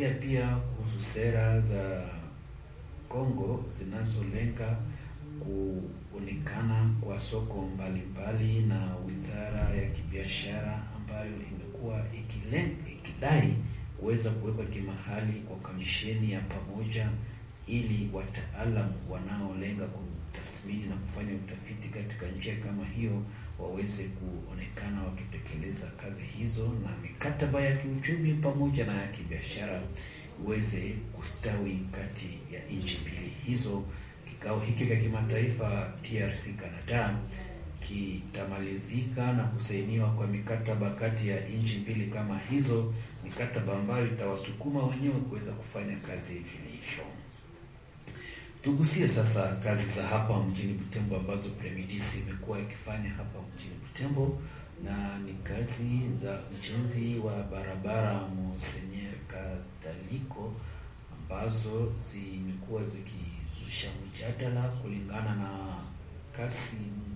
Tutazungumzia pia kuhusu sera za Kongo zinazolenga kuonekana kwa soko mbalimbali na wizara ya kibiashara ambayo imekuwa ikidai kuweza kuwekwa kimahali kwa kamisheni ya pamoja ili wataalam wanaolenga kutathmini na kufanya utafiti katika njia kama hiyo waweze kuonekana wakitekeleza kazi hizo na mikataba ya kiuchumi pamoja na ya kibiashara iweze kustawi kati ya nchi mbili hizo. Kikao hiki cha kimataifa TRC Canada kitamalizika na kusainiwa kwa mikataba kati ya nchi mbili kama hizo, mikataba ambayo itawasukuma wenyewe kuweza kufanya kazi vilivyo. Tugusie sasa kazi za hapa mjini Butembo ambazo Premidis imekuwa ikifanya hapa mjini Butembo, na ni kazi za ujenzi wa barabara Monsenyer Kataliko ambazo zimekuwa zikizusha mjadala kulingana na kasi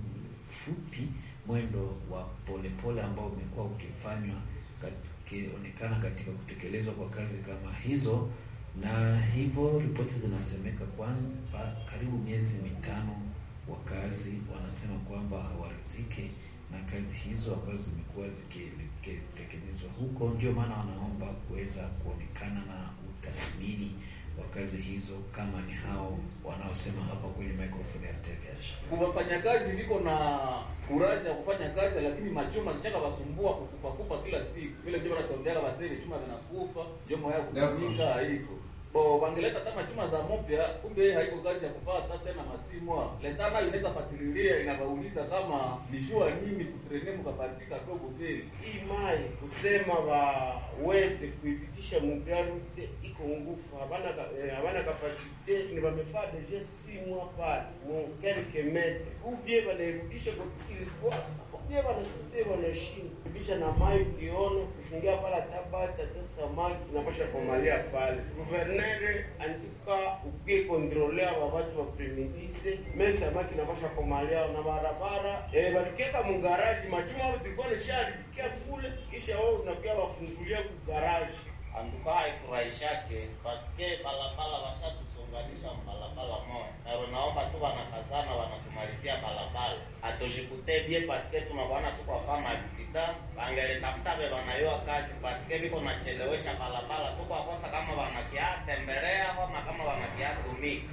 fupi, mwendo wa polepole ambao umekuwa ukifanywa ukionekana katika kutekelezwa kwa kazi kama hizo na hivyo ripoti zinasemeka kwamba karibu miezi mitano wakazi wanasema kwamba hawarizike na kazi hizo ambazo zimekuwa zikitekelezwa huko. Ndio maana wanaomba kuweza kuonekana na utathmini wa kazi hizo, kama ni hao wanaosema hapa kwenye microphone ya TVH. Wafanyakazi viko na kuraji ya kufanya kazi, lakini machuma zishaka wasumbua kukufa kufa kila siku. Vile ndio wanatondea waseni chuma zinakufa, ndio moyo kutumika haiko bo wangeleta kama chuma za mpya, kumbe haiko kazi ya kufaa hata tena masimwa letana inaweza fatililia inabauliza kama nishua nini kutrene mkapatika dogo vile hii mai kusema waweze kuipitisha mugarute iko ngufu, habana eh, habana kapasite ni bamefaa deja si mwa pale mu quelques metres ubie banairudisha kwa kilikuwa ubie banasese banashinda kubisha na mai ukiona kufungia pala tabata hata samaki inapasha komalia pale guvernere andika ukie kontrolea babatu wa premidise me samaki inapasha komalia na barabara eh, balikeka mugaraji machuma ao zilikuwa nisharifikia kule kisha wao unakuya wafungulia kugaraji antuka haifurahishake paske balabala washatusonganisha mbalabala moja naro naomba tu wanakazana wanatumalizia balabala atoshikute bie paske tunabona tukwafama aksida bangelitafuta be banayoa kazi paske biko nachelewesha balabala tukwakosa kama wanakia tembelea ama kama wanakia tumika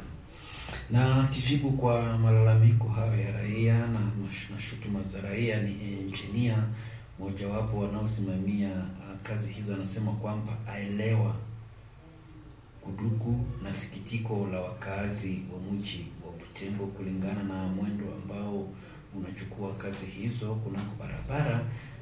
Na kijibu kwa malalamiko hayo ya raia na, na shutuma za raia, ni engineer mojawapo wanaosimamia uh, kazi hizo anasema kwamba aelewa kuduku na sikitiko la wakazi wa mji wa Butembo kulingana na mwendo ambao unachukua kazi hizo kunako barabara.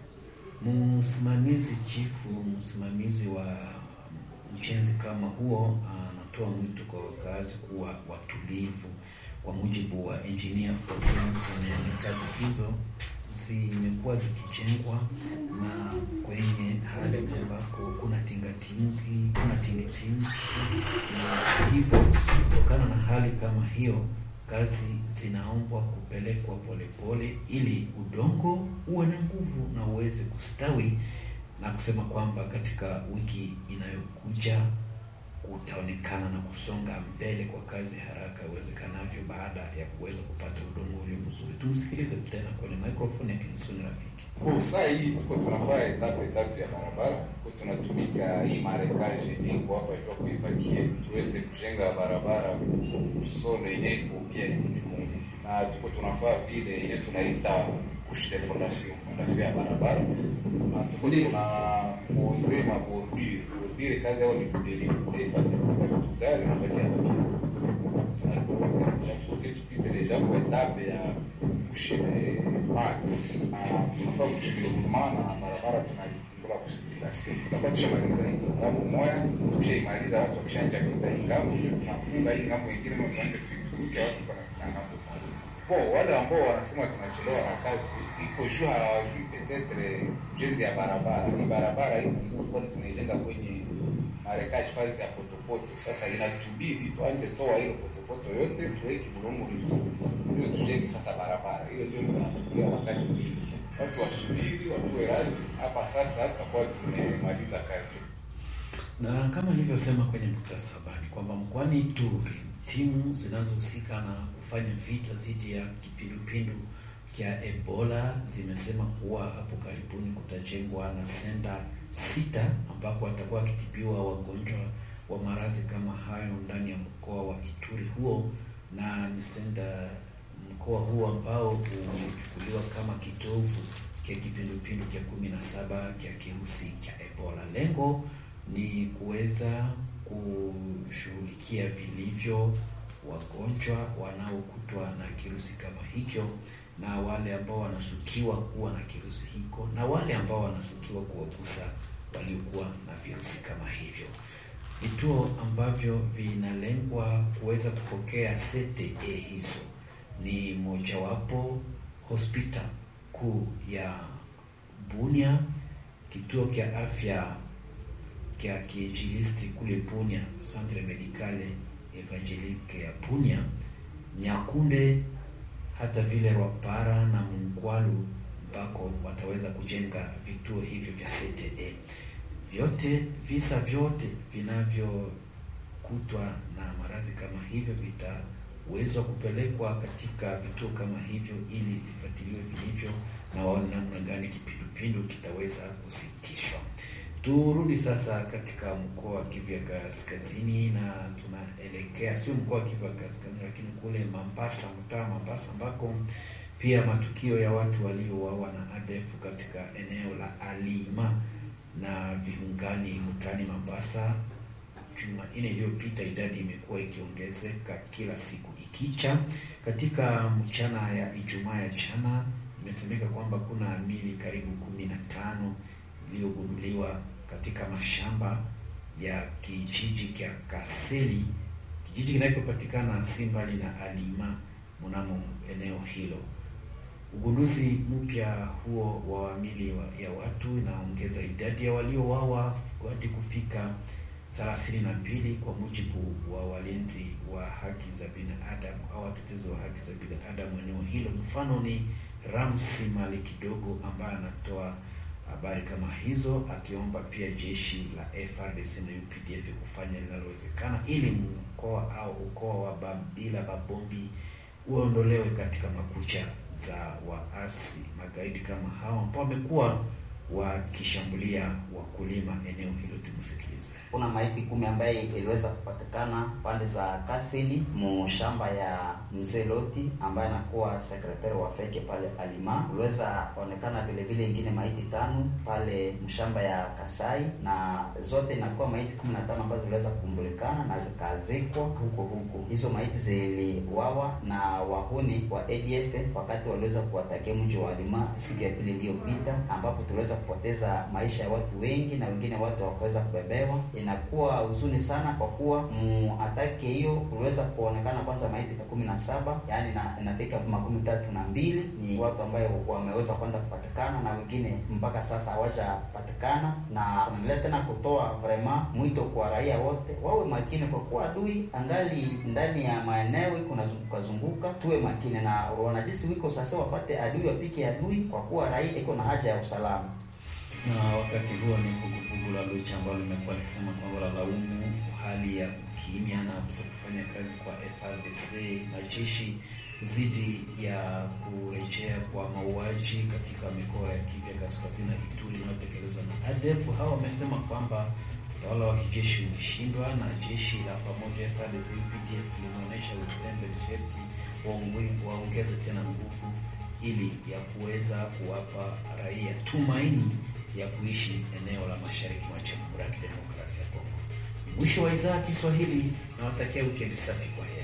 Msimamizi chifu, msimamizi wa mjenzi kama huo anatoa mwito kwa wakazi kuwa watulivu. Kwa mujibu wa engineer Faustin, kazi hizo zimekuwa zikijengwa na kwenye hali ambako kuna tingatingi, kuna tingitingi, na hivyo kutokana na hali kama hiyo kazi zinaombwa kupelekwa polepole ili udongo uwe na nguvu na uweze kustawi, na kusema kwamba katika wiki inayokuja utaonekana na kusonga mbele kwa kazi haraka iwezekanavyo baada ya kuweza kupata udongo ulio mzuri. Tumsikilize tena kwenye microphone ya Kinisuni Rafiki. Kwa saa hii tuko tunafanya etape etape ya barabara, kwa tunatumika hii marekaje iko hapa jua kuivakie tuweze kujenga barabara sone yenye iko bien na tuko tunafaa vile yenye tunaita couche de fondation fondation ya barabara na tuko tuna pose ma bordure bordure kazi yao ni kudelimite fasi ya kupita vitu gari na fasi ya bakia tunaziweza tupite deja kwa etape ya couche de base na tunafaa kushughulikia na barabara tunaifungula kusikilasio tutakuwa tushamaliza hii ngambo moya tushaimaliza watu wakishanja pita hii ngambo tunafunga hii ngambo ingine na tuanze tuivuke watu wanafika ngambo Bo, wale ambao wanasema tunachelewa na kazi iko juu hawajui petetre ujenzi ya barabara. Ni barabara iko nguvu, kwani tunaijenga kwenye marekaji fazi ya potopoto. Sasa inatubidi tuanze toa ile potopoto yote tuweke bulongo mzuri, ndio tujenge sasa barabara. Hiyo ndio tunatukia wakati mingi, watu wasubiri, watuwe razi. Hapa sasa tutakuwa tumemaliza kazi. Na kama nilivyosema kwenye muhtasari wa habari kwamba mkoani Ituri timu zinazohusika na kufanya vita dhidi ya kipindupindu cha Ebola zimesema kuwa hapo karibuni kutajengwa na senta sita ambako watakuwa wakitibiwa wagonjwa wa maradhi kama hayo ndani ya mkoa wa Ituri huo, na ni senta mkoa huo ambao umechukuliwa kama kitovu cha kipindupindu cha kumi na saba cha kirusi cha Ebola. Lengo ni kuweza kushughulikia vilivyo wagonjwa wanaokutwa na kirusi kama hicho na wale ambao wanashukiwa kuwa na kirusi hiko na wale ambao wanashukiwa kuwagusa waliokuwa na virusi kama hivyo. Vituo ambavyo vinalengwa kuweza kupokea CTE hizo ni mojawapo hospitali kuu ya Bunia, kituo cha afya cha kiinjilisti kule Bunia, Centre Medicale Evangelique ya Bunia, Nyakunde, hata vile Rwapara na Mungwalu ambako wataweza kujenga vituo hivyo vya CTE. Vyote visa vyote vinavyokutwa na maradhi kama hivyo vitawezwa kupelekwa katika vituo kama hivyo ili vifuatiliwe vilivyo na waone namna gani kipindupindu kitaweza kusitishwa. Turudi sasa katika mkoa wa Kivu ya Kaskazini na tunaelekea sio mkoa wa Kivu ya Kaskazini, lakini kule Mambasa, mtaa Mambasa, ambako pia matukio ya watu waliouawa na ADF katika eneo la Alima na viungani mtaani Mambasa. Jumanne iliyopita idadi imekuwa ikiongezeka kila siku ikicha. Katika mchana ya Ijumaa ya jana imesemeka kwamba kuna mili karibu kumi na tano iliyogunduliwa katika mashamba ya kijiji cha Kaseli, kijiji kinachopatikana si mbali na Alima mnamo eneo hilo. Ugunduzi mpya huo wa mili ya watu inaongeza idadi ya waliouawa hadi kufika thelathini na mbili kwa mujibu wa walinzi wa haki za binadamu au watetezi wa haki za binadamu eneo hilo. Mfano ni Ramsi Mali Kidogo ambaye anatoa habari kama hizo, akiomba pia jeshi la FARDC na UPDF kufanya linalowezekana ili mkoa au ukoa wa Babila Babombi uondolewe katika makucha za waasi magaidi kama hao ambao wamekuwa wakishambulia wakulima eneo hilo. Tumusikilize. Kuna maiti kumi ambaye iliweza kupatikana pande za Kasili mushamba ya mzee Loti ambaye anakuwa sekretari wa feke pale Alima. Uliweza onekana vile vile ingine maiti tano pale mshamba ya Kasai, na zote inakuwa maiti kumi na tano ambazo ziliweza kukumbulikana na zikazikwa huko huko. Hizo maiti ziliwawa na wahuni wa ADF wakati waliweza kuwatakia mji wa Alima siku ya pili iliyopita, ambapo tuliweza kupoteza maisha ya watu wengi na wengine watu hawakuweza kubebewa. Inakuwa huzuni sana kwa kuwa muatake hiyo kuliweza kuonekana kwanza maiti ya kumi na saba yaani na inafika makumi tatu na mbili ni watu ambayo wameweza kwanza kupatikana na wengine mpaka sasa hawajapatikana, na tunaendelea tena kutoa vrema mwito kwa raia wote wawe makini, kwa kuwa adui angali ndani ya maeneo iko nazunguka zunguka. Tuwe makini na wanajisi wiko sasa, wapate adui wapike adui, kwa kuwa raia iko na haja ya usalama na wakati huo ni vuguvugu la Lucha ambalo limekuwa likisema kwamba la laumu hali ya ukimya na kutokufanya kazi kwa FARDC na jeshi dhidi ya kurejea kwa mauaji katika mikoa ya Kivu ya Kaskazini na Ituri inayotekelezwa na ADF. Hao wamesema kwamba utawala wa kijeshi umeshindwa na jeshi la pamoja FARDC UPDF limeonyesha uzembe, sharti waongeze tena nguvu ili ya kuweza kuwapa raia tumaini ya kuishi eneo la mashariki mwa Jamhuri ya Kidemokrasia ya Kongo. Mwisho wa idhaa ya Kiswahili, nawatakia wikendi safi. Kwa heri.